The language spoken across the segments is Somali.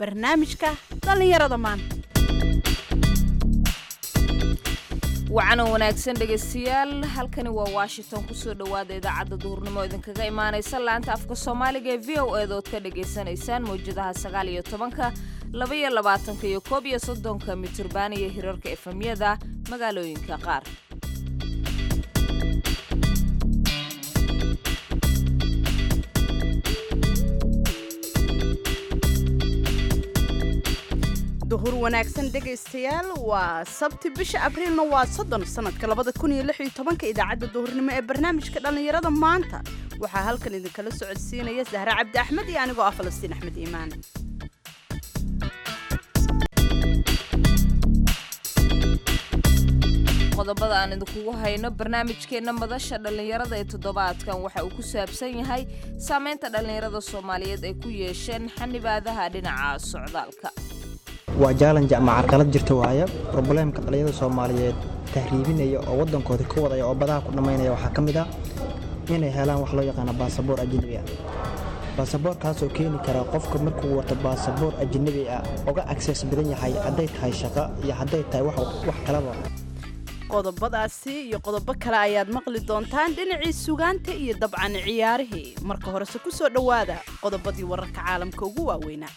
barnaamijka dhallinyarada maanta wacanan wanaagsan dhegaystayaal halkani waa washington kusoo dhowaada idaacadda duhurnimo idinkaga imaanaysa laanta afka soomaaliga ee v o eedood ka dhagaysanaysaan mawjadaha sagaal iyo tobanka laba iyo labaatanka iyo koob iyo soddonka mitirban iyo hirarka efemyada magaalooyinka qaar duhur wanaagsan dhegaystayaal waa sabti bisha abriilna waa soddon sanadka labada kun iyo lix iyo tobanka idaacadda duhurnimo ee barnaamijka dhallinyarada maanta waxaa halkan idinkala socodsiinaya sahre cabdi axmed iyo anigoo ah falastiin axmed iimaan qodobada aan idinkugu hayno barnaamijkeenna madasha dhallinyarada ee toddobaadkan waxa uu ku saabsan yahay saamaynta dhallinyarada soomaaliyeed ay ku yeesheen xanibaadaha dhinaca socdaalka waa jaalanj ama carqalad jirta waaya robleemka dhallinyarada soomaaliyeed tahriibinaya oo waddankooda ka wadaya oo badaha ku dhammaynaya waxaa ka mid ah inay helaan wax loo yaqaano baasaboor ajnabi ah baasaboorkaasoo keeni kara qofka markuu wato baasaboor ajnabi ah uga agsees badan yahay hadday tahay shaqo iyo hadday tahay wax kalaba qodobadaasi iyo qodobo kale ayaad maqli doontaan dhinacii sugaanta iyo dabcan ciyaarihii marka horese ku soo dhowaada qodobadii wararka caalamka ugu waaweynaa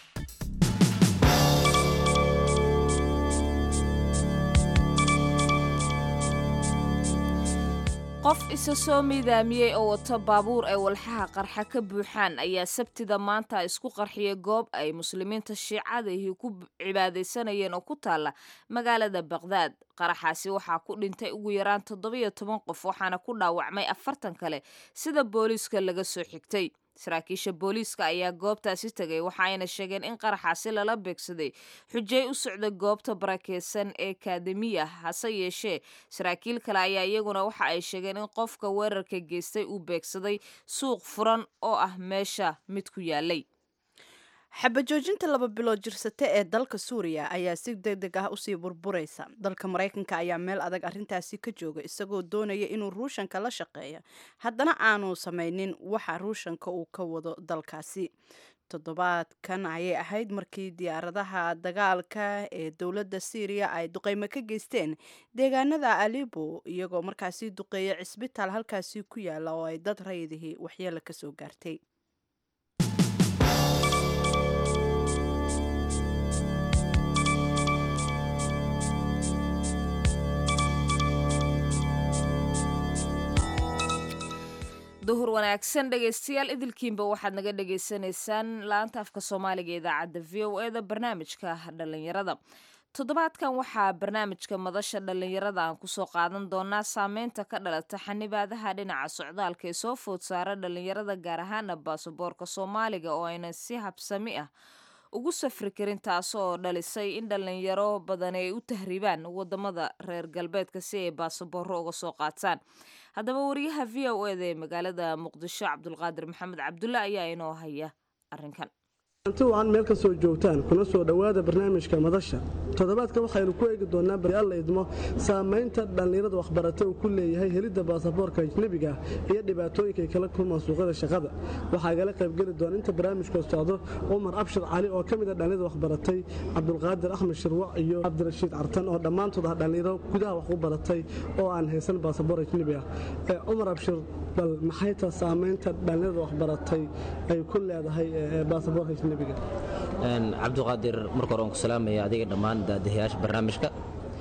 qof isa soo miidaamiyey oo wato baabuur ay walxaha qarxa ka buuxaan ayaa sabtida maanta isku qarxiyay goob ay muslimiinta shiicadihii ku cibaadaysanayeen oo ku taalla magaalada baqhdaad qaraxaasi waxaa ku dhintay ugu yaraan toddobiyo toban qof waxaana ku dhaawacmay afartan kale sida booliiska laga soo xigtay saraakiisha booliiska ayaa goobtaasi tegay waxa ayna sheegeen in qaraxaasi lala beegsaday xujey u socda goobta barakeysan ee kaademiya hase yeeshee saraakiil kale ayaa iyaguna waxa ay sheegeen in qofka weerarka geystay uu beegsaday suuq furan oo ah meesha mid ku yaalay xabajoojinta laba bilood jirsate ee dalka suuriya ayaa si deg deg ah usii burburaysa dalka maraykanka ayaa meel adag arrintaasi ka jooga isagoo doonaya inuu ruushanka la shaqeeyo haddana aanu samaynin waxa ruushanka uu ka wado dalkaasi toddobaadkan ayay ahayd markii diyaaradaha dagaalka ee dowladda syriya ay duqeymo ka geysteen deegaanada alibo iyagoo markaasi duqeeya cisbitaal halkaasi ku yaala oo ay dad rayidihii waxyeelo kasoo gaartay duhur wanaagsan dhegaystayaal idilkiinba waxaad naga dhagaysanaysaan laanta afka soomaaliga idaacadda v o e da barnaamijka dhallinyarada toddobaadkan waxaa barnaamijka madasha dhallinyarada aan kusoo qaadan doonaa saameynta ka dhalata xanibaadaha dhinaca socdaalka ee soo food saara dhallinyarada gaar ahaana baasaboorka soomaaliga oo aynan si habsami ah ugu safri karin taasoo dhalisay in dhallinyaro badan ay u tahriibaan wadamada reer galbeedka si ay baasabooro uga soo qaataan haddaba wariyaha v o eda ee magaalada muqdisho cabdulqaadir maxamed cabdulle ayaa inoo haya arrinkan anti wacan meel ka soo joogtaan kuna soo dhowaada barnaamijka madasha toddobaadka waxaynu ku eegi doonaa alla idmo saamaynta dhallinyarada waxbarata uu ku leeyahay helidda baasaboorka ajnebiga iyo dhibaatooyinka ay kala kulmaan suuqyada shaqada waxaa igala qaybgeli doona inta barnaamijka socdo cumar abshir cali oo ka mid a dhallinyarada waxbaratay cabdulqaadir axmed shirwac iyo cabdirashiid cartan oo dhammaantood ah dhallinyaro gudaha wax u baratay oo aan haysan baasaboor ajnebi ah cumar abshir bal maxay taa saamaynta dhallinyarada waxbaratay ay ku leedahay baasaboorka ajnebiga cabdiqaadir marka hore aan ku salaamaya adiga dhammaan daadahayaasha barnaamijka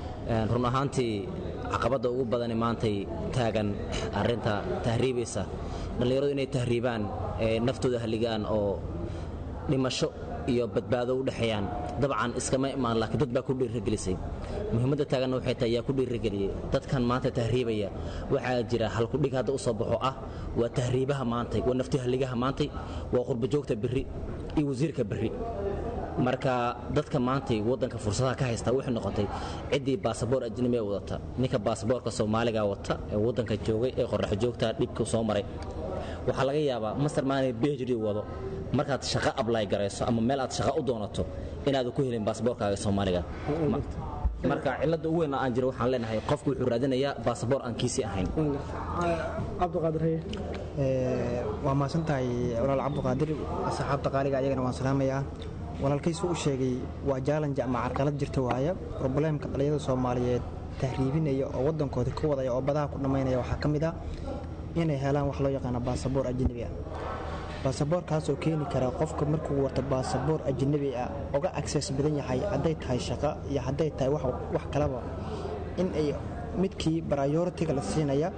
run ahaantii caqabadda ugu badani maantay taagan arinta tahriibaysa dhallinyaradu inay tahriibaan naftooda haligaan oo dhimasho iyo badbaado u dhexeeyaan dabcan iskama imaan laakiin dad baa ku dhiiragelisay muhiimadda taaganna waxay tahay yaa ku dhiirageliyey dadkan maanta tahriibaya waxaa jira halkudhig hadda u soo baxo ah waa tahriibaha maantay waa nafti haligaha maantay waa qurbajoogta berri iyo wasiirka berri marka dadka maantay waddanka fursadaha ka haysta waxay noqotay ciddii baasaboor ajnabi ee wadata ninka baasaboorka soomaaliga wata ee waddanka joogay ee qorraxo joogta dhibka soo maray waxaa laga yaabaa masar maanay bhd wado markaad shaqo ablay garayso ama meel aad shaqo u doonato inaadu ku helin baasaboorkaaga soomaaliga marka cilada ugu weyn aan jiro waxaan leenahay qofku wuxuu raadinayaa baasaboor aan kiisii ahayn cabdiqaadir haye waa mahadsan tahay walaal cabdiqaadir asxaabta qaaliga ayagana waan salaamayaa walaalkaysu u sheegay waa jaalanji ama carqalad jirta waaya robleemka dhallinyada soomaaliyeed tahriibinaya oo waddankooda ka wadaya oo badaha ku dhammaynaya waxaa ka mid ah inay helaan wax loo yaqaano baasaboor ajnabi ah baasaboorkaasoo keeni kara qofka markuu wato baasaboor ajnabi ah uga agsees badan yahay hadday tahay shaqo iyo hadday tahay wax kalaba in ay midkii baryoritiga la siinaya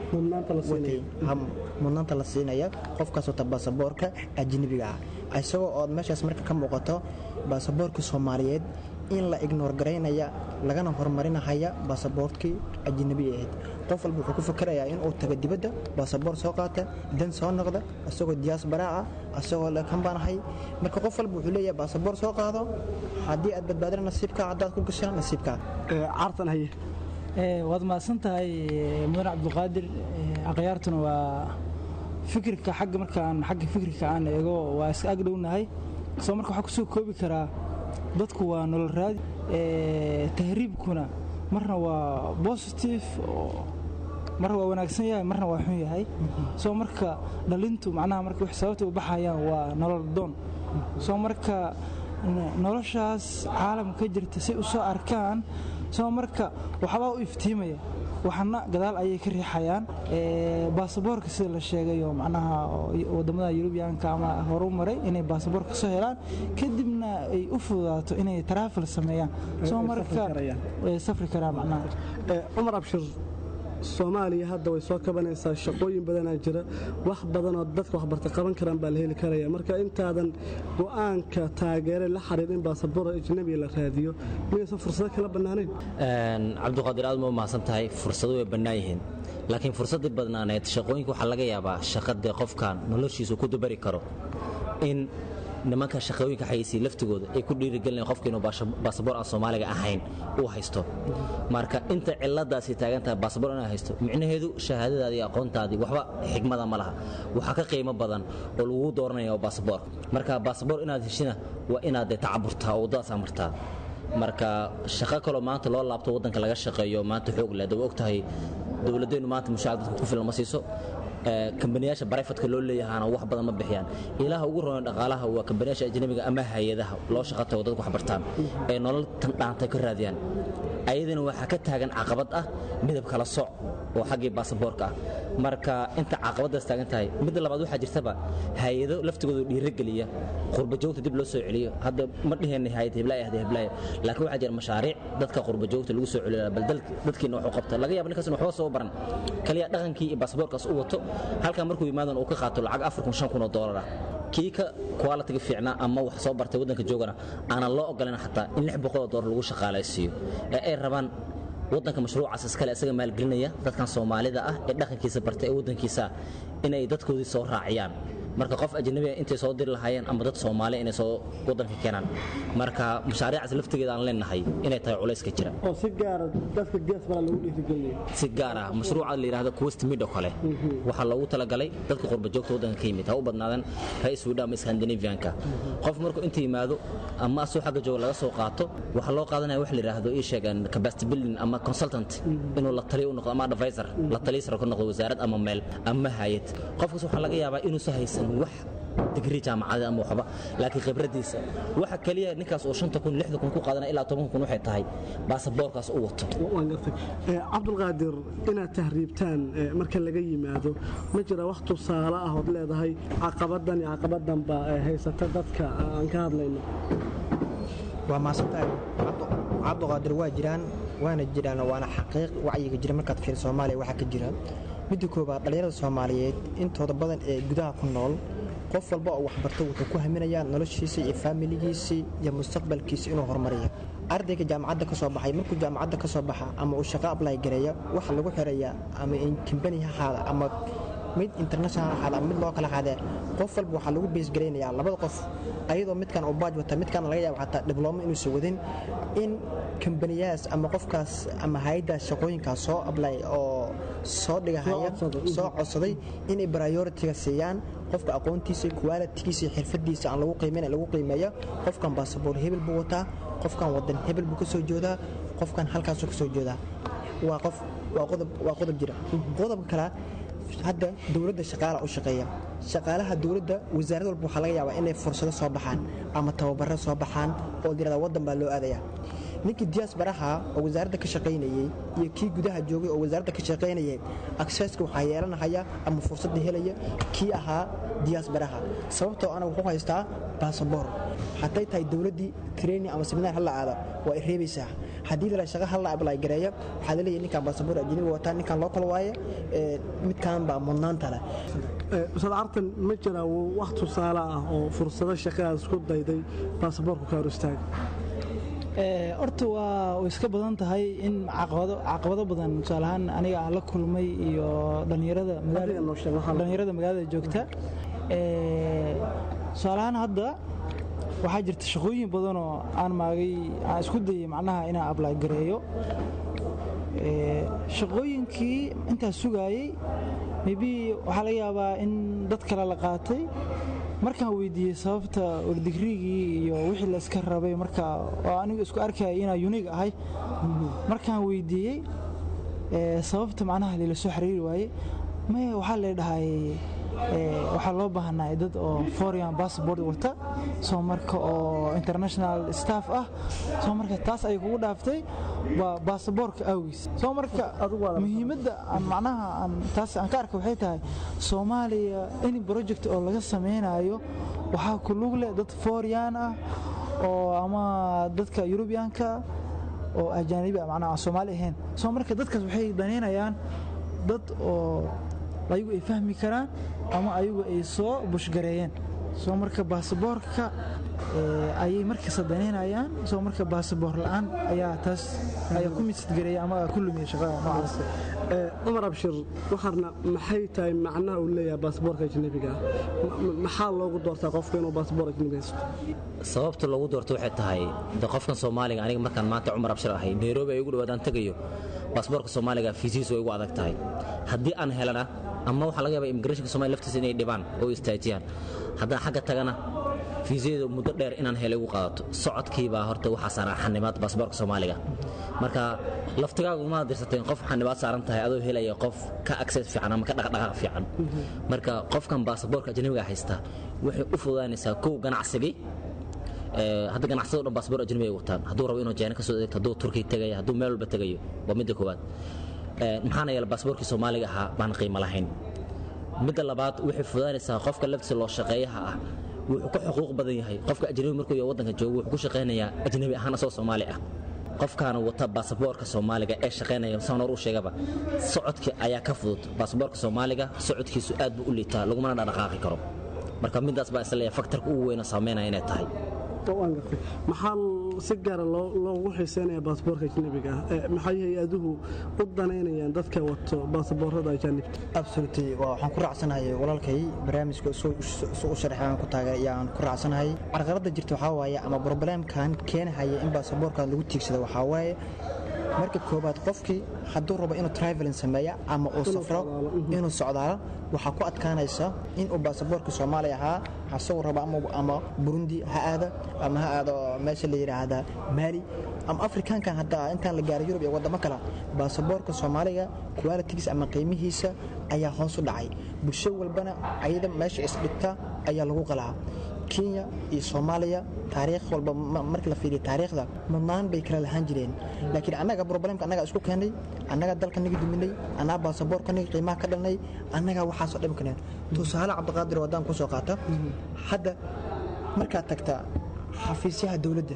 mudnaanta la siinaya qofkaas wata baasaboorka ajnabiga ah isagoo ood meeshaas marka ka muuqato baasaboorka soomaaliyeed in la ignoor garaynaya lagana horumarinahaya baasaboortkii ajnabiga ahayd qof walba wuxuu ku fakarayaa inuu tago dibadda baasaboor soo qaata dan soo noqda isagoo diyaasbaraa ah isagoo lekanbaanahay marka qof walba wuxuu leeyahay baasaboor soo qaado haddii aad badbaadina nasiibkaa haddaad ku gashaa nasiibkaa caartan haye waad mahadsan tahay mudan cabdiqaadir akhyaartuna waa fikirka xagga markaan xagga fikirka aan eego waa iska agdhownahay soo marka waxaa kusoo koobi karaa dadku waa nolol raadi tahriibkuna marna waa bositive marna waa wanaagsan yahay marna waa xun yahay soo marka dhalintu macnaha marka wax sababta u baxayaan waa nolol doon soo marka noloshaas caalamka jirta si u soo arkaan soo marka waxbaa u iftiimaya waxna gadaal ayay ka riixayaan baasaboorka sida la sheegayo macnaha wadamada yurubiyaanka ama horu maray inay baasaboor ka soo helaan kadibna ay u fududaato inay taraafil sameeyaan soo marka safri karaan macnaha cumar abshir soomaaliya hadda way soo kabanaysaa shaqooyin badanaa jira wax badanoo dadka waxbarta qaban karaan baa la heli karaya marka intaadan go'aanka taageere la xariir in baasaboor ajnabiga la raadiyo miyaysan fursado kala bannaanayn cabdiqaadir aad ma u mahadsan tahay fursado way bannaan yihiin laakiin fursaddii badnaaneed shaqooyinka waxaa laga yaabaa shaqadee qofkan noloshiisu ku dabari karo in nimanka shaqooyinka xayeysiya laftigooda ay ku dhiirigelinayan qofka inuu baasaboor aan soomaaliga ahayn uu haysto marka inta ciladaasi taagan tahay baasaboor inaa haysto micnaheedu shahaadadaadii iyo aqoontaadii waxba xigmada ma laha waxaa ka qiimo badan oo lagu dooranaya oo baasaboor marka baasaboor inaad heshina waa inaad dee tacaburtaa oo waddadaas amartaa marka shaqo kaloo maanta loo laabto waddanka laga shaqeeyo maanta xoog leh dawa og tahay dowladeennu maanta mushaar dadka ku filan ma siiso kambaniyaasha barayfatka loo leeyahana wax badan ma bixiyaan ilaha ugu roon dhaqaalaha waa kambaniyaasha ajnabiga ama hay-adaha loo shaqatago dadku waxbartaan ee nolol tan dhaantay ka raadiyaan ayadana waxaa ka taagan caqabad ah midab kala soc oo xaggii baasaboorka ah marka inta caqabadaas taagan tahay midda labaad waxaa jirtaba hay-ado laftigooda dhiirogeliya qurbajoogta dib loo soo celiyo hadda ma dheheenay hay-ad heblaaya ahda heblaaya laakiin waxaa jira mashaariic dadka qurbajoogta lagu soo celiyo bal dadkiina waxu qabta laga yaaba ninkaas in waxba soo baran kaliya dhaqankii iyo baasaboorkaas u wato halkan markuu yimaadan uu ka qaato lacag afar kun shan kun oo doolar ah kii ka qualitiga fiicnaa ama wax soo bartay waddanka joogana aanan loo ogolayn xataa in lix boqol oo doolar lagu shaqaalaysiiyo ee ay rabaan waddanka mashruucaas iskale isaga maalgelinaya dadkan soomaalida ah ee dhaqankiisa bartay ee waddankiisa inay dadkoodii soo raaciyaan marka qof ajnabiga intay soo diri lahaayeen ama dad soomaali inay soo waddanka keenaan marka mashaariicaas laftigeeda aan leenahay inay tahay culayska jira oo si gaara dadka geesbara lagu dhiirigelinaya si gaar ah mashruuca la yidhaahdo quest mid oo kale waxaa loogu talagalay dadka qurbajoogta waddanka ka yimid ha u badnaadan ra-is swidha ama scandinavianka qof markuu inta yimaado ama asoo xagga jooga laga soo qaato waxaa loo qaadanaya wax la yidhaahdo ii sheegan capacity building ama consultant inuu la taliyo u noqdo ama advisor la taliyo sare ka noqdo wasaarad ama meel ama hayad qofkaas waxaa laga yaabaa inuusan haysan wax digrii jaamacada ama waxba laakiin khibradiisa waxa kaliya ninkaas oo shanta kun lixda kun ku qaadana ilaa toban kun waxay tahay baasaboorkaas u wato waan gartay cabdulqaadir inaad tahriibtaan marka laga yimaado ma jira wax tusaale ah ood leedahay caqabadan iyo caqabadan baa haysata dadka aan ka hadlayno waa maasantahay cabduqaadir waa jiraan waana jiraan waana xaqiiq wacyiga jira markaad fiir soomaaliya waxaa ka jira midda koobaad dhallinyarada soomaaliyeed intooda badan ee gudaha ku nool qof walba oo waxbarta wuxuu ku haminayaa noloshiisa iyo faamiligiisii iyo mustaqbalkiisa inuu horumariya ardayga jaamacadda ka soo baxay markuu jaamacadda ka soo baxa ama uu shaqo ablay gareeya waxa lagu xirayaa ama kambani ha ahaada ama mid international ahaada ama mid loo kala ahaadee qof walba waxaa lagu beesgaraynayaa labada qof ayadoo midkan uu baaj wata midkan laga yaabo xataa diblooma inuusan wadin in kambaniyahaas ama qofkaas ama hay-addaas shaqooyinkaas soo ablay oo soo dhigahaya soo codsaday inay prioritiga siiyaan qofka aqoontiisa qualitigiisa iyo xirfadiisa aan lagu qiimayn lagu qiimeeya qofkan baasaboor hebel buu wataa qofkan wadan hebel buu ka soo joodaa qofkan halkaasuu ka soo joodaa waa qof waa qodob waa qodob jira qodobka kale hadda dowladda shaqaala u shaqeeya shaqaalaha dowladda wasaarad walba waxaa laga yaabaa inay fursado soo baxaan ama tababaro soo baxaan oo layirahda waddan baa loo aadaya ninkii diyaas baraha oo wasaaradda ka shaqaynayey iyo kii gudaha joogay oo wasaaradda ka shaqaynayay akseska waxaa yeelanahaya ama fursadda helaya kii ahaa diyaas baraha sababtoo ana wuxuu haystaa basaboor hadday tahay dowladdii training ama seminaar hala aada waa i reebaysaa haddii la shaqa hala ablay gareeya waxaa laleeyahay ninkan basaboor ajnabi wataa ninkan loo kala waaye midkan baa mudnaanta leh ustaad cartan ma jiraa wax tusaale ah oo fursado shaqadaad isku dayday baasaboorku ka hor istaaga horta waa way iska badan tahay in caqabado badan tusaalahaan aniga aan la kulmay iyo dhallinyarada magaalada joogta tusaalahaan hadda waxaa jirta shaqooyin badanoo aan maagay aan isku dayay macnaha inaan ablay gareeyo shaqooyinkii intaas sugaayey maybe waxaa laga yaabaa in dad kale la qaatay markaan weydiiyey sababta ordigriigii iyo wixii la iska rabay marka oo anigu isku arkaya inaa yunig ahay markaan weydiiyey sababta macnaha lila soo xiriiri waaye maya waxaa la dhahay waxaa loo baahnaa dad oo foreign passport wata soo marka oo international staff ah soo marka taas ay kugu dhaaftay waa baasaboorka awgiis soo marka muhiimadda aan macnaha aan taas aan ka arka waxay tahay soomaaliya any project oo laga samaynayo waxaa ku lug leh dad foreign ah oo ama dadka yurubiyaanka oo ajaanibi ah macnaha aan soomaali ahayn soo marka dadkaas waxay danaynayaan dad oo ayagu ay fahmi karaan ama ayagu ay soo bushgareeyeen soo marka baasaboorka ayay markasta danaynayaan soo marka baasaboor la'aan ayaa taas ayaa ku misidgareeya ama ku lumiya shaqada noocaas cumar abshir waxaarna maxay tahay macnaha uu leeyahay baasaboorka ajnabiga maxaa loogu doortaa qofka inuu baasaboor ajnabi haysto sababta loogu doorto waxay tahay de qofkan soomaaliga aniga markaan maanta cumar abshir ahay nairobi ay ugu dhawaadaan tegayo baasaboorka soomaaliga fiisihiisu way ugu adag tahay haddii aan helana ama waxaa laga yaaba immigrationka somalia laftiisa inay dhibaan oo istaajiyaan haddaan xagga tagana fiisadeedu muddo dheer inaan helay ugu qaadato socodkiibaa horta waxaa saaran xanibaad baasaboorka soomaaliga marka laftigaagu ma dirsateen qof xanibaad saaran tahay adoo helaya qof ka access fiican ama ka dhaqdhaqaaq fiican marka qofkan baasaboorka ajnabiga haysta waxay u fududaanaysaa kow ganacsigii hadda ganacsado dhan baasaboor ajnabi ay wataan hadduu rabo inuu jeena ka soo degto hadduu turkiya tegaya hadduu meel walba tegayo waa midda koowaad maxaana yeela baasaboorkii soomaaliga ahaa baan qiimo lahayn midda labaad waxay fududaanaysaa qofka laftiisa loo shaqeeyaha ah wuxuu ka xuquuq badan yahay qofka ajnabi markuu yahay waddanka joogo wuxuu ku shaqaynayaa ajnabi ahaan asoo soomaali ah qofkaana wata baasaboorka soomaaliga ee shaqaynaya saan hor u sheegaba socodkii ayaa ka fudud baasaboorka soomaaliga socodkiisu aad buu u liitaa lagumana dhaqdhaqaaqi karo marka midaas baa isleeyahay faktarka ugu weyna saameynaya inay tahay maxaa si gaara loogu xiiseynaya baasaboorka ajnabiga ah maxay hay-aduhu u danaynayaan dadka wato baasaboorada ajaanibta absolutely waxaan ku raacsanahay walaalkay barnaamijka isu u sharxay aan ku taagay ayaan ku raacsanahay carqaladda jirta waxaa waaye ama broblemkan keenahaya in baasaboorkan lagu tiigsado waxaa waaye marka koobaad qofkii hadduu rabo inuu travelin sameeya ama uu safro inuu socdaalo waxaa ku adkaanaysa inuu baasaboorka soomaaliya ahaa asagoo rabo ama burundi ha aada ama ha aado meesha la yidhaahda maali ama afrikaankan hadda intaan la gaaro yurub iyo waddamo kale baasaboorka soomaaliga qualitigiis ama qiimihiisa ayaa hoos u dhacay bulsho walbana ayada meesha isdhigta ayaa lagu qalaa kenya iyo soomaaliya taariikh walba markii la fiiriyo taariikhda mudnaan bay kala lahaan jireen laakiin annaga problemka annaga isku keenay annaga dalka naga duminay annaga baasaboorka naga qiimaha ka dhalnay annaga waxaasoo dhib kaneen tusaale cabdiqaadir waddaan ku soo qaata hadda markaad tagta xafiisyaha dowladda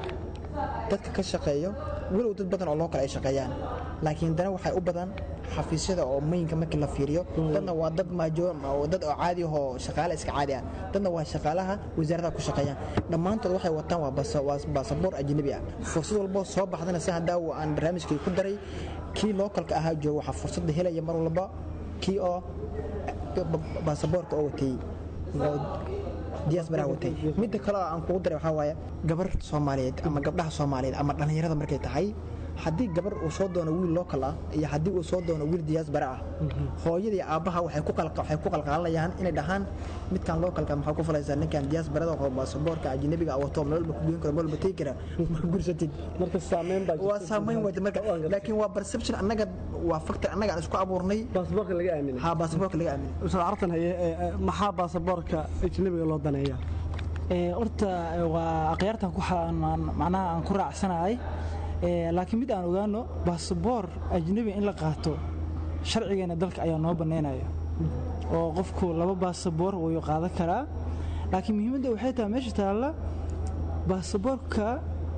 dadka ka shaqeeyo walow dad badan oo loo kale ay shaqeeyaan laakiin dana waxay u badan xafiisyada oo mayinka markii la fiiriyo dadna waa dad dad oo caadi ahoo shaqaale iska caadi ah dadna waa shaqaalaha wasaaradaha ku shaqeeyaan dhammaantood waxay wataan waa baasaboor ajnabi ah fursad walboo soo baxdana si haddaa aan barnaamijkii ku daray kii lookalka ahaa jooga waxaa fursadda helaya mar walba kii oo baasaboorka oo watay diyaasbaraha watay midda kale oo aan kugu daray waxaa waaye gabar soomaaliyeed ama gabdhaha soomaaliyeed ama dhallinyarada markay tahay haddii gabar uu soo doono wiil local ah iyo haddii uu soo doono wiil diyaasbare ah hooyadii aabbaha waxay ku qalqa- waxay ku qalqaalanayaan inay dhahaan midkan localka maxaa ku falaysaa ninkan diyaasbarada oo baasaboorka ajnabiga ah wato meel walba ku goyn karo meel walba tegi kara ma gursatid marka saameyn baa waa saameyn wada marka laakiin waa perception annaga waa factor annaga aan isku abuurnay baasaboorka laga aaminay ha baasaboorka laga aaminay ustaad cartan haye ee, ee, maxaa baasaboorka ajnabiga loo daneeyaa Ee, horta ee, waa akhyaartan ku xa- aan- macnaha aan ku raacsanahay Ee, laakiin mid aan ogaano baasaboor ajnabi in la qaato sharcigeena dalka ayaa noo bannaynaya oo qofku laba baasaboor wuu qaadan karaa laakiin muhiimadda waxay tahay meesha taalla baasaboorka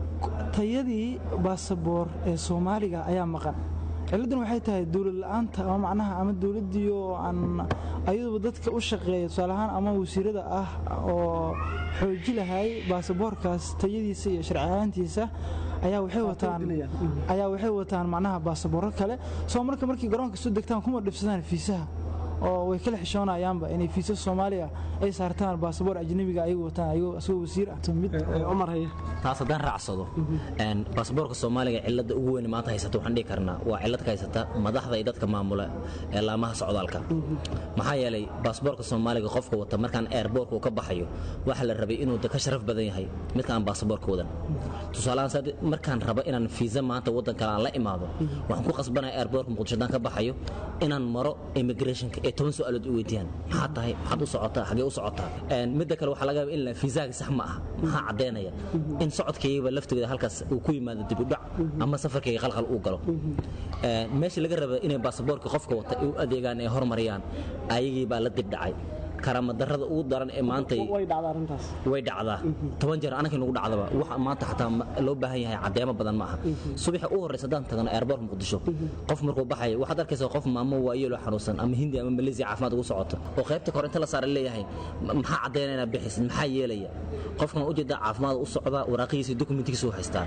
tayadii baasaboor ee soomaaliga ayaa maqan ciladan waxay tahay dowlad la-aanta ama macnaha ama dowladdii oo aan ayaduba dadka u shaqeeya tusaale ahaan ama wasiirada ah oo xooji lahay baasaboorkaas tayadiisa iyo sharci ahaantiisa ayaa waxay wataan ayaa waxay wataan macnaha baasaboorro kale soo marka markii garoonka soo degtaan kuma dhibsadaan fiisaha oo way kala xishoonayaanba inay fiisa soomaaliya ay saartaan baasaboor ajnabiga ayagu wataan ayagoo isagoo wasiir ah mid Ee, cumar haye taas haddaan raacsado een, baasaboorka soomaaliga cilada ugu weyn maanta haysata waxaan dhihi karnaa waa cilad ka haysata madaxda iyo dadka maamula ee laamaha socdaalka maxaa yeelay baasaboorka soomaaliga qofka wata markaan airboortka uu ka baxayo waxaa la rabay inuu de ka sharaf badan yahay midka aan baasaboorka wadan tusaalahaan sad markaan rabo inaan fiisa maanta waddan kale aan la imaado waxaan ku qasbanaya airboortka muqdisho haddaan ka baxayo inaan maro immigrationka ee toban su-aalood i weydiiyaan maxaa tahay maxaad u socotaa xagee u socotaa Een, midda kale waxaa laga yaaba in la fiisaaga sax ma ah maxaa caddaynaya in socodkaygaba laftigeeda halkaas uu ku yimaado dib u dhac ama safarkayga qalqal uu galo Een, meesha laga raba inay baasaboorka qofka wata ay u adeegaan ee hormariyaan ayagii baa la dib dhacay karaamadarrada ugu daran ee maantay way dhacda arrintaas way dhacdaa toban jeer anaka nagu dhacdaba waxa maanta xataa ma- loo baahan yahay caddeemo badan ma aha subaxa u horreysa haddaan tagno airboort muqdisho qof markuu baxayo waxaad arkaysaa qof maamo waayeeloo xanuunsan ama hindi ama maleesiya caafimaad ugu socoto oo qaybta kore inta la saara leeyahay "Ma- maxaa caddaynayna bixisid maxaa yeelaya qofkan ujeeda caafimaad u socdaa waraaqihiisa iyo dokumentigiisa u haystaa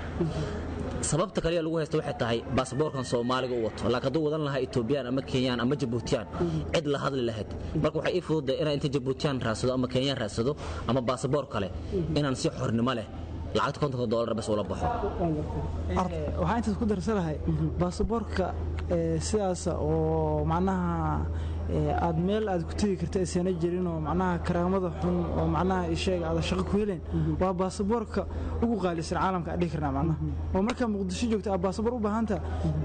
sababta kaliya lagu haysta waxay tahay baasaboorkan soomaaliga u wato laakiin hadduu wadan lahaa etoobiyaan ama kenyaan ama jabuutiyaan cid la hadli lahayd marka waxay ii fududahay inaan inta jabuutiyaan raadsado ama kenyaan raadsado ama baasaboor kale inaan si xornimo leh lacagta kontonka doolar bas ula baxo Ee, waxaan intaas ku darsanahay baasaboorka ee, sidaas oo macnaha ee, aad meel aad ku tegi karta aysan jirin oo macnaha karaamada xun oo macnaha isheega aad shaqo ku heleen waa baasaboorka ugu qaalisan caalamka aan dhihi karnaa macnaha oo markaa muqdisho joogta aad baasaboor u baahanta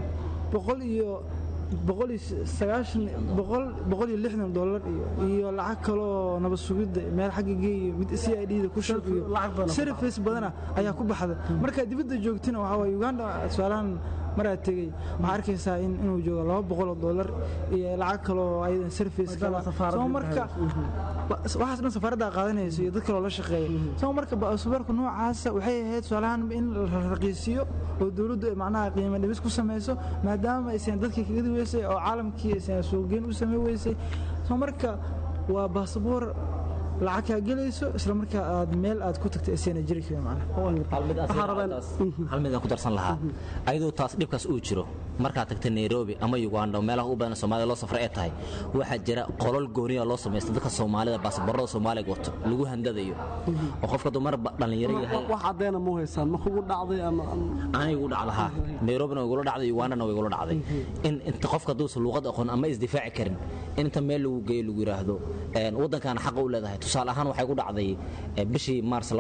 boqol iyo boqol iyo sagaashan boqol boqol iyo lixdan dollar iyo iyo lacag kaloo nabad sugidda meel xagga geeyo mid c i d da ku shub iyo lacag badan. service badana ayaa ku baxda markaa dibadda joogtina waxaa waye uganda tusaalahan maraad tegey waxaa arkaysaa in inuu joogo laba boqol oo dollar iyo lacag kaloo ayadan service Maadaama kala safaaradda soo marka ba- waxaas dhan safaaradda qaadanayso iyo dad kaloo la shaqeeya soo marka baasaboorka noocaasa waxay ahayd tusaalahan in la raqiisiyo oo dowladdu ay macnaha qiimo dhimis ku samayso maadaama aysan dadkii kaga weysay oo caalamkii aysan suuqgeyn u samay weysay soo marka waa baasaboor lacag kaa gelayso isla markaa aad meel aad ku tagtay aysan jiri karin macnaha hal mid aan Waxaa rabaan- hal mid aan ku darsan lahaa ayadoo taas dhibkaas uu jiro markaad tagta nairobi ama uganda oo meelaha u badan soomaalida loo safra ee tahay waxaa jira qolol gooniya loo samaysta dadka soomaalida baasaboorada soomaaliga wato lagu handadayo oo qofka dumar dhallinyaro yahay wax caddeena mu haysaan ma kugu dhacday ama aniga igu dhacda haa nairobina way igula dhacday ugandana way igula dhacday in inta qofka hadduusan luuqad aqoon ama isdifaaci karin in inta meel lagu geeyo lagu yidhaahdo een, waddankaana xaqa u leedahay tusaale ahaan waxay ku dhacday eh, bishii maars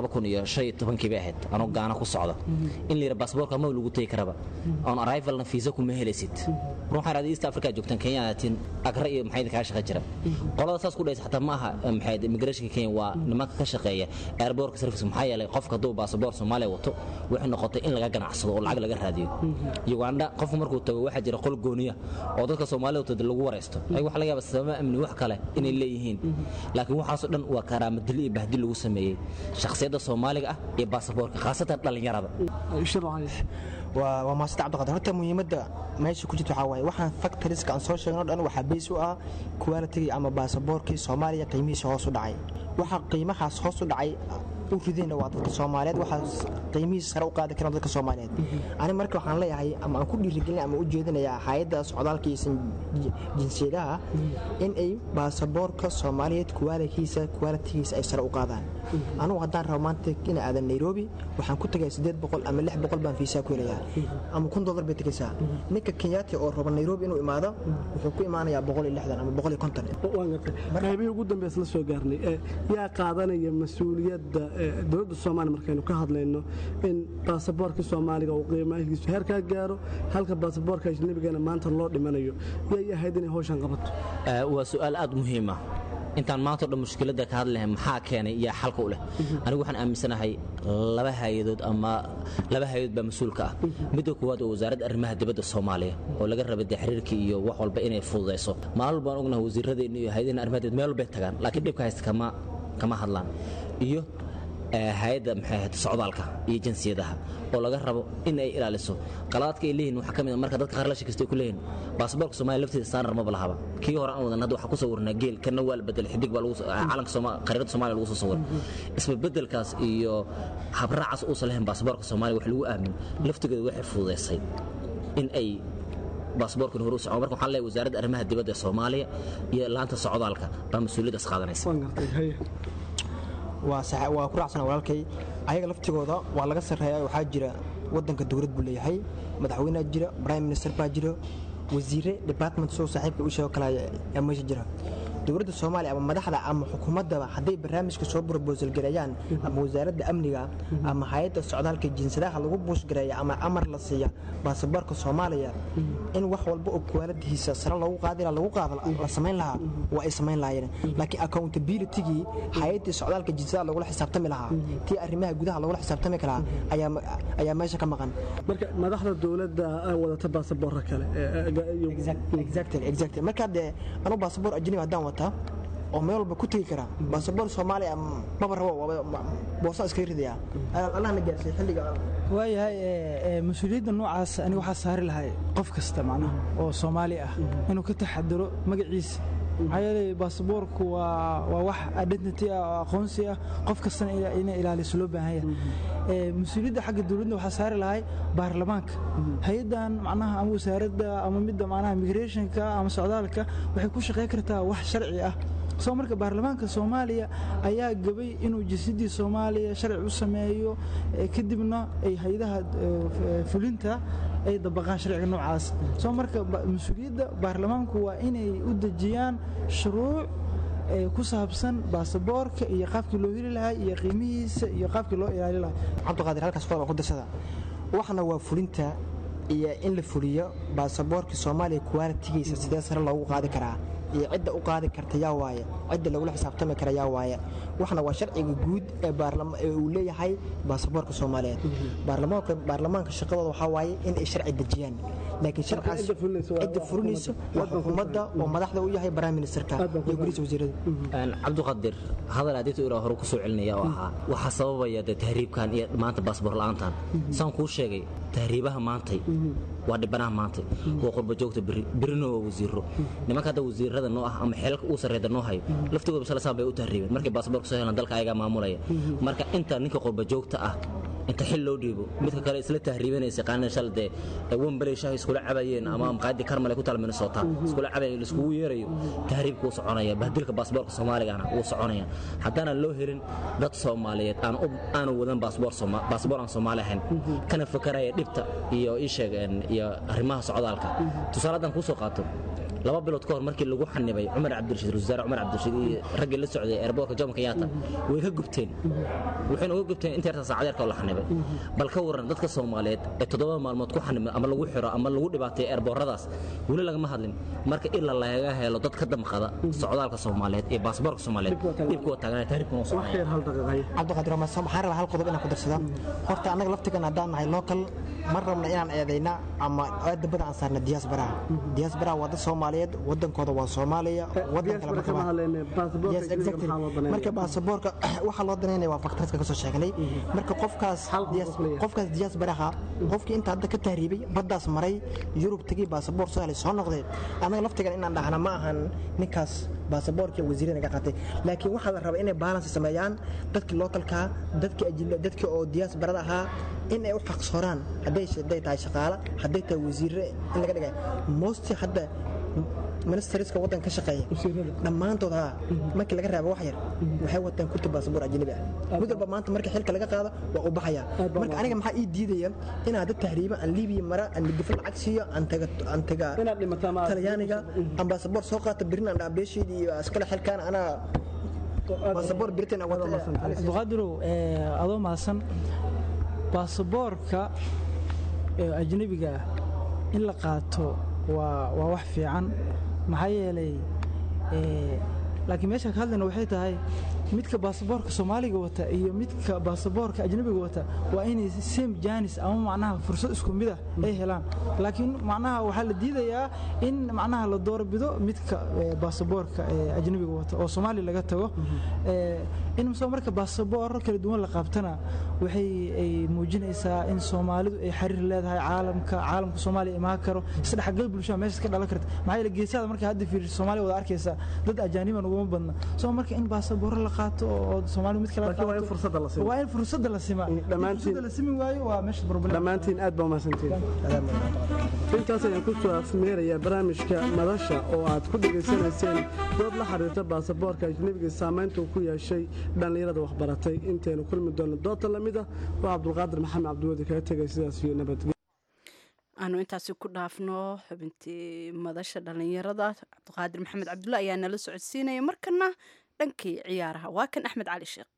kii bay ahayd anoo gaana ku socda in la yidha baasaboorka ma lagu tegi karaba on arrivalna fiisa kuma helaysid run waxaan raadiyay east africa joogtaan kenya aatiin agra iyo maxay kaga shaqo jira qolada saas ku dhaysa xataa ma aha eh, maxay immigrationka kenya waa nimanka ka shaqeeya airbortka service maxaa yeelay qofka hadduu baasaboor soomaaliya wato waxay noqotay in laga ganacsado oo lacag laga raadiyo uganda qofku markuu tago waxaa jira qol gooniya oo dadka soomaalida wato lagu waraysto ay waxa laga yaaba sababa amni wax kale inay leeyihiin laakiin waxaasoo dhan waa karaamadil iyo bahdil lagu sameeyey shakhsiyadda soomaaliga ah iyo baasaboorka khaasatan dhallinyarada shircay waa waa maasita cabdiqaadir horta muhiimadda meesha ku jirta waxaa waaye waxaan factoriska aan soo sheegno dhan waxaa beys u ah quality ama baasaboorkii soomaaliya qiimihiisa hoos u dhacay waxa qiimahaas hoos u dhacay u ridayna waa dadka soomaaliyeed waxaa qiimihiisa sare u qaadi karaan dadka soomaaliyeed ani marka waxaan leeyahay ama aan ku dhiirigelin ama u jeedinayaa hay-adda socdaalka iyo jinsiyadaha in ay baasaboorka soomaaliyeed kuwaalkiisa kuwaalitigiisa ay sare u qaadaan anugu haddaan rabo maanta ina aadan nairobi waxaan ku tagaya siddeed boqol ama lix boqol baan fiisaa ku helayaa ama kun dollar bay tegaysaa ninka kenyaati oo raba nairobi inuu imaado wuxuu ku imaanayaa boqol iyo lixdan ama boqol iyo konton qaybihii ugu dambeys la soo gaarnay yaa qaadanaya mas-uuliyadda dowladda soomaaliya markaynu ka hadlayno in baasaboorka soomaaliga uu qiimahiisu heerkaa gaaro halka baasaboorka ajnabigana maanta loo dhimanayo yay ahayd inay hawshan qabato waa su'aal aad muhiima intaan maanta o dhan mushkiladda ka hadlahay maxaa keenay iyo xalka u leh anigu waxaan aaminsanahay laba hay-adood ama laba hay-adood baa mas-uulka ah midda koowaad waa wasaaradda arrimaha dibadda soomaaliya oo laga raba dee xiriirka iyo wax walba inay fududayso maalin baan ognahay wasiiradeenna iyo hay-adaheena arrimaha dibadda meel walbay tagaan laakiin dhibka haysta kama kama hadlaan iyo hay-adda maxay ahayd socdaalka iyo jinsiyadaha oo laga rabo in ay ilaaliso qaladaadka ay leeyihin waxaa ka mid a marka dadka qaar la shakastay ku leeyihin baasaboorka soomaaliya lafteeda standard maba lahaba kii hore aan wadan hadda waxaa ku sawirnaa geel kana waa la bedelay xidig baa lagu calanka sooma qariirada soomaaliya lagu soo sawiray isba bedelkaas iyo habraacaas uusan lahayn baasaboorka soomaaliya wax lagu aamin laftigeeda waxay fududaysay in ay baasaboorkan hore u socon marka waxaan leeyahay wasaaradda arrimaha dibadda ee soomaaliya iyo laanta socdaalka baa mas-uuliyaddaas qaadanaysa waa ku raacsana walaalkay ayaga laftigooda waa laga sarreeya waxaa jira wadanka dowlad buu leeyahay madaxweynea jira prime minister baa jira wasiire department soo saaxiibka u sheego kale ayaa meesha jira dowladda soomaaliya ama madaxda ama xukuumaddaba hadday barnaamijka soo brobosal gareeyaan ama wasaaradda amniga ama hay-adda socdaalka jinsadaha lagu buushgareeya ama amar la siiya baasaboorka soomaaliya in wax walba oo kuwaaladihiisa sare loogu qaadi lagu qaada la samayn lahaa waa ay samayn lahaayeen laakiin accountabilitygii hay-addii socdaalka jinsadaha lagula xisaabtami lahaa tii arrimaha gudaha lagula xisaabtami karaa ayaa meesha ka maqan marka madaxda dowladda wadata baasaboorka kale marka dee anu baasaboor ajnabi haddaan wata oo meel walba ku tegi karaa baasaboor soomaaliya maba rabo boosaan iskaga ridaya allahna gaarsiiy xilliga waayahay mas-uuliyadda noocaas aniga waxaa saari lahay qof kasta macnaha oo soomaali ah inuu ka taxadiro magaciisa maxaa yeelay baasaboorku waa waa wax identity ah oo aqoonsi ah qof kastana inay ilaaliso loo baahan yahay mas-uuliyadda xagga dowladda waxaa saari lahay baarlamaanka hay-addan macnaha ama wasaaradda ama midda macnaha migrationka ama socdaalka waxay ku shaqayn kartaa wax sharci ah soo marka baarlamaanka soomaaliya ayaa gabay inuu jinsiyaddii soomaaliya sharci u sameeyo kadibna ay hay-adaha fulinta ay dabaqaan sharciga noocaas soo marka mas-uuliyadda baarlamaanku waa inay u dejiyaan shuruuc ku saabsan baasaboorka iyo qaabkii loo heli lahaa iyo qiimihiisa iyo qaabkii loo ilaali lahaa cabdiqaadir halkaas qodob aan ku darsada waxna waa fulinta iyo in la fuliyo baasaboorka soomaaliya kuwaalitigiisa sidee sare loogu qaadi karaa iyo cidda u qaadi karta yaa waaye cidda lagula xisaabtami kara yaa waaye waxna waa sharciga guud ee uu leeyahay baasaboorka soomaaliyeed baarlamaanka shaqadooda waxaa waaye in ay sharci dejiyaan laakiin sharcaas cidda fulinayso waa xukuumadda oo madaxda u yahay prime ministerka iyo guriisa wasiirada cabdiqadir hadal adeegta iraa hore ku soo celinaya oo ahaa waxaa sababaya dee tahriibkan iyo maanta baasboor la'aantan saan kuu sheegay tahriibaha maantay waa dhibanaha maantay waa qurba joogta beri berina waa wasiiro nimanka hadda wasiirada noo ah ama xeelka uu sarreeda noo hayo laftigooda salasaan bay u tahriibeen markay baasaboorka soo helaan dalka ayagaa maamulaya marka inta ninka qurba joogta ah inta xil loo dhiibo midka kale isla tahriibanaysa qaanina shal dee wembaley shaah iskula cabayeen ama maqaadi karmale ku taal minnesota iskula cabayo laiskugu yeerayo tahriibka wuu soconaya bahdilka baasaboorka soomaaligana wuu soconaya haddaanan loo helin dad soomaaliyeed aanu wadan baasaboor aan soomaali ahayn kana fakaraya dhibta iyo ii sheeg iyo arrimaha socdaalka tusaale haddaan kuu soo qaato laba bilood ka hor markii lagu xanibay cumar cabdirashiid wasaare cumar cabdirashiid iyo raggii la socday airboortka jomo kenyatta way ka gubteen waxayna uga gubteen inta yarta saacad yarka oo la xanibay bal ka waran dadka soomaaliyeed ee toddoba maalmood ku xanibay ama lagu xiro ama lagu dhibaateeyo airboorradaas weli lagama hadlin marka ila laga helo dad ka damqada socdaalka soomaaliyeed iyo baasaboorka soomaaliyeed dhibka waa taaganaya tahribkuna waa soconaya cabdiqaadir waxaan rabaa hal qodob inaan ku darsada horta annaga laftigan haddaan nahay local ma rabna inaan eedayna ama dabada aan saarna diyaasbaraha diyaasbaraha waa dad soomaaliyeed wadankooda waa soomaaliya wadan kale marka waa- Yes, exactly. marka baasaboorka waxaa loo danaynaya waa faktaradka kasoo sheegnay marka qofkaas Hal qof diyaas- leeyahay. qofkaas diyaasbaraha qofkii inta hadda ka tahriibay baddaas maray yurub tegey baasaboor soo helay soo noqdee annaga laftigan inaan dhahna ma ahan ninkaas baasaboorkii wasiirada naga qaatay laakiin waxaa la rabaa inay balance sameeyaan dadkii lookalkaa dadkii ajil- dadkii oo diyaasbarada ahaa in ay u xaqsooraan hadday hadday tahay shaqaale hadday tahay wasiirre in laga dhigay mosti hadda ministeriska waddanka ka shaqeeya dhammaantood haa markii laga raabo wax yar waxay wataan kurti baasaboor ajnabi ah mid walba maanta marka xilka laga qaado waa u baxaya marka aniga maxaa ii diidaya inaan dad tahriiba aan liibiya mara aan midgafo lacag siiyo aan taga aan taga Inaad dhimataa ma- talyaaniga aan baasaboor soo qaato birin aan dhaabbeesheedii iyo iskale xilkaan anaa baasaboor britain aan wata abduqaadirow eh, adoo mahadsan baasaboorka ee ajnebiga ah in la qaato waa waa wax fiican maxaa yeelay eh, laakiin meesha ka hadlayna waxay tahay midka baasaboorka soomaaliga wata iyo midka baasaboorka ajnebiga wata waa inay same janis ama macnaha fursad isku mid ah ay helaan laakiin macnaha waxaa la diidayaa in macnaha la doorbido midka eh, baasaboorka eh, ajnebiga wata oo soomaali laga tago Eh, in soo marka baasaboorro kala duwan la qabtana waxay ay muujinaysaa in soomaalidu ay xiriir leedahay caalamka caalamka soomaaliya imaan karo isdhexgal bulshada meeshaas ka dhalan karta maxaa yeele geesada marka hadda fiiriso soomaaliya wada arkaysa dad ajaaniban uguma badna soo marka in baasaboorro la qaato oo soomaalidu mid kale Laakiin waa in fursadda la simaa. waa in fursadda la simaa In dhammaantiin- fursadda la simi waayo waa meesha problem dhammaantiin aad baa umahadsantiin intaas ayaan ku soo afmeerayaa barnaamijka madasha oo aad ku dhegaysanayseen dood la xiriirta baasaboorka ajnebiga saamaynta uu ku yeeshay dhallinyarada waxbaratay intaynu kulmi doonno doodta lamid ah waa cabdulqaadir maxamed cabdiwadi kaga tegay sidaas iyo nabadgelyo aanu intaasi ku dhaafno xubintii madasha dhallinyarada cabdiqaadir maxamed cabdulle ayaa nala socodsiinaya markana dhankii ciyaaraha waa kan axmed cali sheekh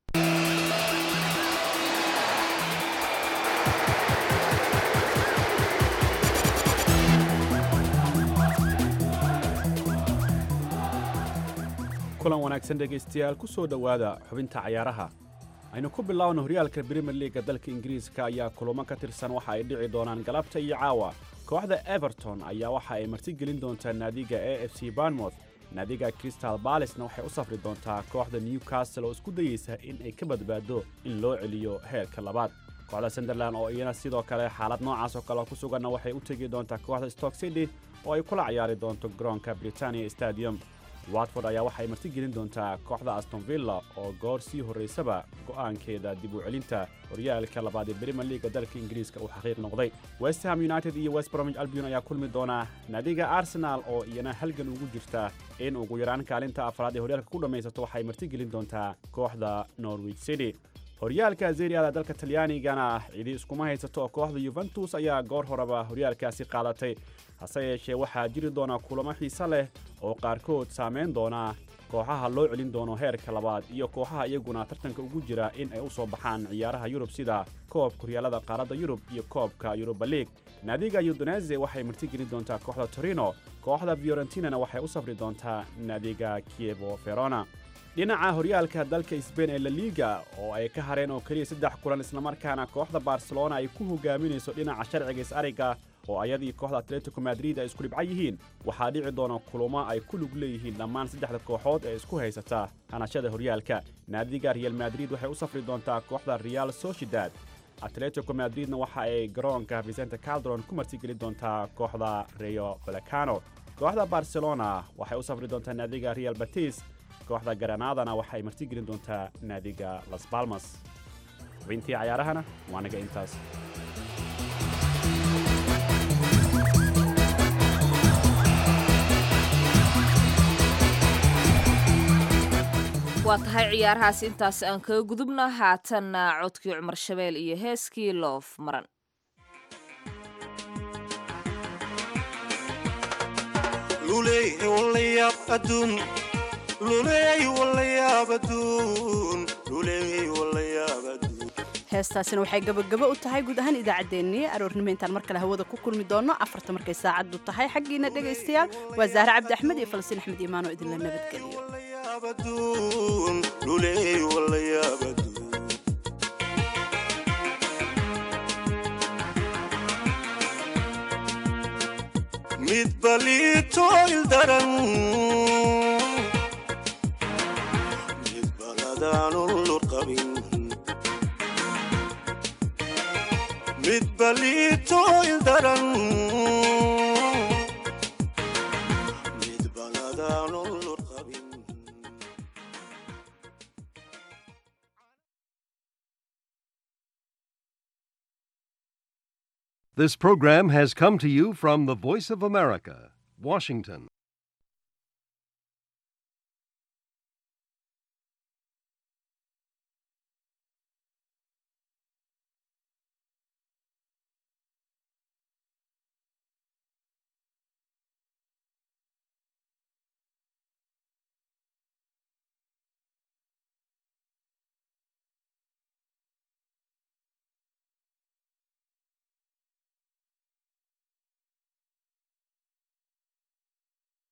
kulan wanaagsan dhegaystayaal ku soo dhowaada xubinta cayaaraha aynu ku bilaawno horyaalka brimier liiga dalka ingiriiska ayaa kulamo ka tirsan waxa ay dhici doonaan galabta iyo caawa kooxda everton ayaa waxa ay martigelin doontaa naadiga a f c barnmouth naadiga crystal balisna waxay u safri doontaa kooxda newcastle oo isku dayeysa in ay ka badbaado in loo celiyo heerka labaad kooxda sunderland oo iyana sidoo kale xaalad noocaas oo kale ku suganna waxay u tegi doontaa kooxda stock city oo ay kula ciyaari doonto garoonka britania stadium watford ayaa waxay martigelin doontaa kooxda aston villa oo goor sii horraysaba go'aankeeda dib u celinta horyaalka labaad ee brimier liiga dalka ingiriiska uu xaqiiq noqday west ham united iyo west bromwich albion ayaa kulmi doona naadiga arsenal oo iyana halgan ugu jirta in ugu yaraan kaalinta afraad ee horyaalka ku dhammaysato waxay martigelin doontaa kooxda norwich city horyaalka zeriada dalka talyaanigana cidi iskuma haysato oo kooxda yuventus ayaa goor horeba horyaalkaasi qaadatay hase yeeshee waxaa jiri doona kulamo xiise leh oo qaarkood saamayn doona kooxaha loo celin doono heerka labaad iyo kooxaha iyaguna tartanka ugu jira in ay u soo baxaan ciyaaraha yurub sida koobka horyaalada qaaradda yurub iyo koobka yuruba liig naadiga udonese waxay martigelin doontaa kooxda torino kooxda fiorentinana waxay u safri doontaa naadiga kievo verona dhinaca horyaalka dalka sbain ee laliga oo ay ka hareen oo keliya saddex kulan islamarkaana kooxda barcelona ay ku hogaaminayso dhinaca sharciga is-ariga oo ayadii kooxda atletico madrid ay isku dhibca yihiin waxaa dhici doona kulamo ay ku lug leeyihiin dhammaan saddexda kooxood ee isku haysata hanashada horyaalka naadiga real madrid waxay u safri doontaa kooxda real sociedad atletico madridna waxa ay garoonka vicente caldron ku martigeli doontaa kooxda rio vallecano kooxda barcelona waxay u safri doontaa naadiga real batis kooxda garanadana waxay martigelin doontaa naadiga las balmas xubintii cayaarahana waa naga intaas waa tahay ciyaarahaas intaas aan kaga gudubna haatanna codkii cumar shabeel iyo heeskii loof maran heestaasina waxay gabagabo u tahay guud ahaan idaacaddeenii aroornimo intaan mar kale hawada ku kulmi doonno afarta markay saacaddu tahay xaggiina dhegaystayaal waa zahre cabdi axmed iyo falasiin axmed iimaan oo idinla nabadgeliyo midba liito ildaran midba ladaanun lurqabin midba liito ildaran midba ladaanun lurqabin This program has come to you from the Voice of America, Washington.